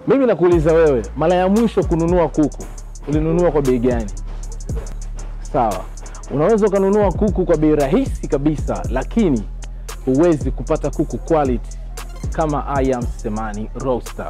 Mimi nakuuliza wewe, mara ya mwisho kununua kuku ulinunua kwa bei gani? Sawa, unaweza ukanunua kuku kwa bei rahisi kabisa, lakini huwezi kupata kuku quality kama I am Semani Roaster.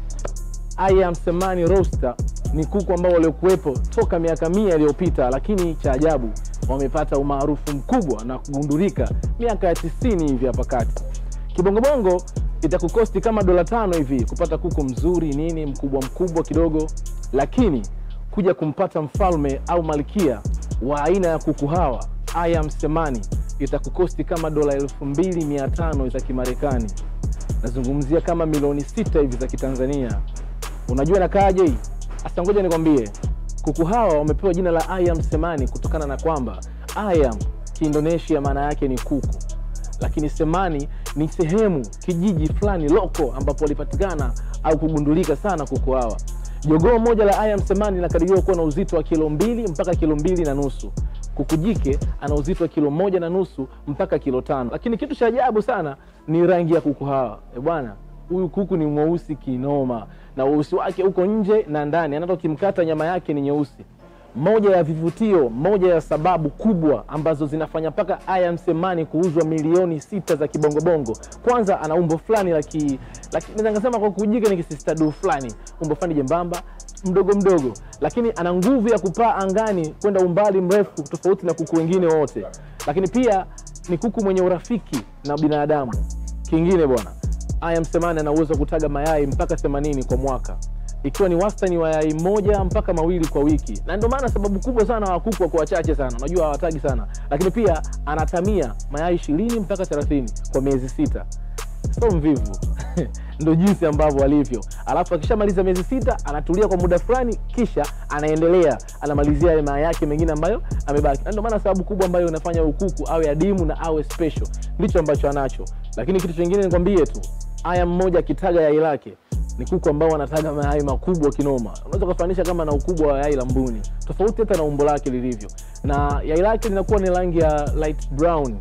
I am Semani Roaster ni kuku ambao waliokuwepo toka miaka mia iliyopita, lakini cha ajabu wamepata umaarufu mkubwa na kugundulika miaka ya tisini hivi hapa kati. Kibongobongo itakukosti kama dola tano hivi kupata kuku mzuri nini mkubwa mkubwa kidogo, lakini kuja kumpata mfalme au malkia wa aina ya kuku hawa I am Semani itakukosti kama dola elfu mbili mia tano za Kimarekani. Nazungumzia kama milioni sita hivi za Kitanzania. Unajua inakaaje hii? Sasa ngoja nikwambie, kuku hawa wamepewa jina la I am Semani kutokana na kwamba I am Kiindonesia maana yake ni kuku, lakini Semani ni sehemu kijiji fulani loko ambapo walipatikana au kugundulika sana kuku hawa. Jogoo moja la I am Semani linakadiriwa kuwa na uzito wa kilo mbili mpaka kilo mbili na nusu. Kuku jike ana uzito wa kilo moja na nusu mpaka kilo tano. Lakini kitu cha ajabu sana ni rangi ya kuku hawa. E bwana, huyu kuku ni mweusi kinoma, na weusi wake uko nje na ndani, hata ukimkata nyama yake ni nyeusi. Moja ya vivutio, moja ya sababu kubwa ambazo zinafanya mpaka I am Semani kuuzwa milioni sita za kibongobongo. Kwanza ana umbo fulani la ki, naweza nikasema kwa kujika ni kisistadu fulani, umbo fulani jembamba mdogo mdogo, lakini ana nguvu ya kupaa angani kwenda umbali mrefu tofauti na kuku wengine wote. Lakini pia ni kuku mwenye urafiki na binadamu. Kingine bwana, I am Semani ana uwezo wa kutaga mayai mpaka 80 kwa mwaka ikiwa ni wastani wa yai moja mpaka mawili kwa wiki, na ndio maana sababu kubwa sana wa kuku wako wachache sana, unajua hawatagi sana, lakini pia anatamia mayai ishirini mpaka 30 kwa miezi sita. So mvivu ndo jinsi ambavyo alivyo. Alafu akishamaliza miezi sita anatulia kwa muda fulani, kisha anaendelea anamalizia yale mayai yake mengine ambayo amebaki, na ndio maana sababu kubwa ambayo inafanya ukuku awe adimu na awe special, ndicho ambacho anacho. Lakini kitu chingine nikwambie tu, aya mmoja akitaga yai lake ni kuku ambao wanataga mayai makubwa kinoma. Unaweza kufanisha kama na ukubwa wa yai la mbuni, tofauti hata na umbo lake lilivyo, na yai lake linakuwa ni rangi ya light brown.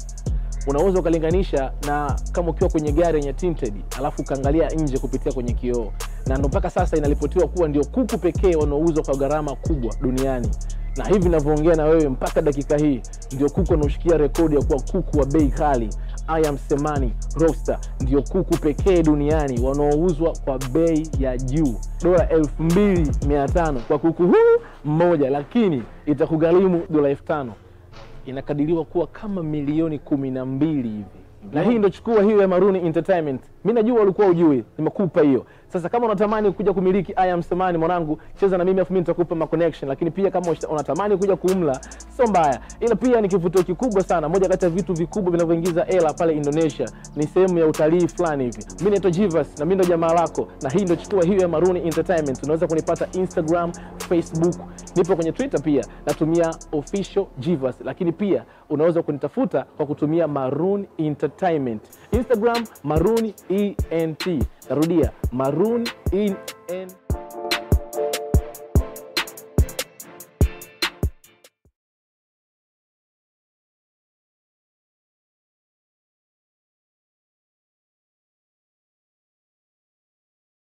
Unaweza ukalinganisha na kama ukiwa kwenye gari yenye tinted, alafu ukaangalia nje kupitia kwenye kioo, na ndo mpaka sasa inaripotiwa kuwa ndio kuku pekee wanaouzwa kwa gharama kubwa duniani na hivi navyoongea na wewe mpaka dakika hii ndio kuku wanaoshikia rekodi ya kuwa kuku wa bei kali. I am Semani Roaster ndio kuku pekee duniani wanaouzwa kwa bei ya juu, dola elfu mbili mia tano kwa kuku huu mmoja, lakini itakugharimu dola elfu tano inakadiriwa kuwa kama milioni kumi na mbili hivi na hii ndo chukua hiyo ya Maruni Entertainment. Mi najua ulikuwa ujui, nimekupa hiyo. Sasa kama unatamani kuja kumiliki I am Semani mwanangu, cheza na mimi afu mimi nitakupa ma connection. Lakini pia kama unatamani kuja kumla, sio mbaya, ila pia ni kivutio kikubwa sana. Moja kati ya vitu vikubwa vinavyoingiza hela pale Indonesia ni sehemu ya utalii fulani hivi. Mimi naitwa Jivas na mimi ndo jamaa lako, na hii ndo chukua hiyo ya Maruni Entertainment. Unaweza kunipata Instagram, Facebook, nipo kwenye Twitter pia natumia official Jivas, lakini pia unaweza kunitafuta kwa kutumia Maroon Entertainment. Instagram Maroon ENT. Narudia Maroon ENT.